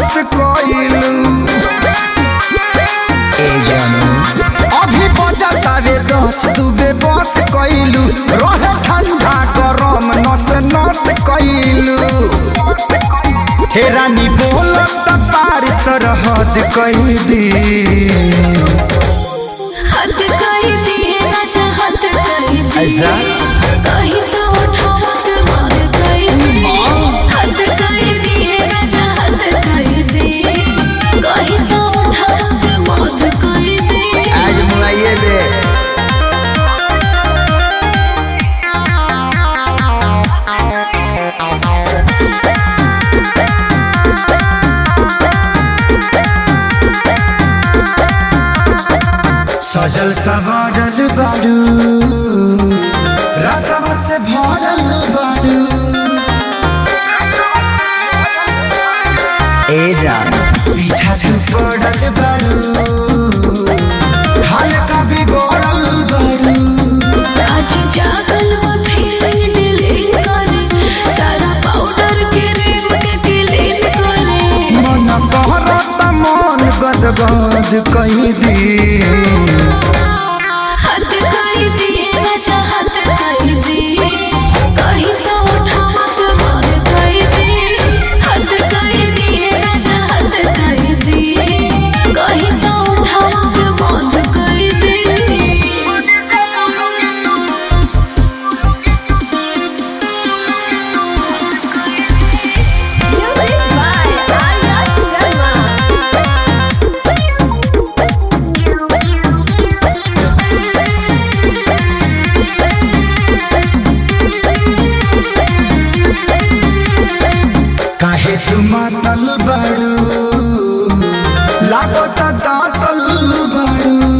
बस कइलू ए जानू अभी बजता रे दस दुबे बस कइलू रहे ठंडा गरम नस नस कइलू हे रानी बोलत पार सरहद कई दी हद कर दिए राजा हद कर दिए ऐसा? कहीं तो उठावा के मार कर दिए हद कर दिए राजा हद कर दिए कहीं तो उठावा के मार कर दिए आज मुआइए दे सजल सवारल बारू रसम से भरल बारू ए जान पीछा से पड़ल बारू हल्का बिगड़ल बारू आज जागल वो फीलिंग डिलीट करे सारा पाउडर के रेम के क्लीन करे मन कहरत मन गदगद कहीं दी हद कर दिए राजा हद कर दिए कहीं तो उठावा के मार कर दिए हद कर दिए राजा हद कर दिए कहीं तो उठावा के मार कर दिए Music by Arya Sharma. काहे तू मातल बारू लागत दातल बारू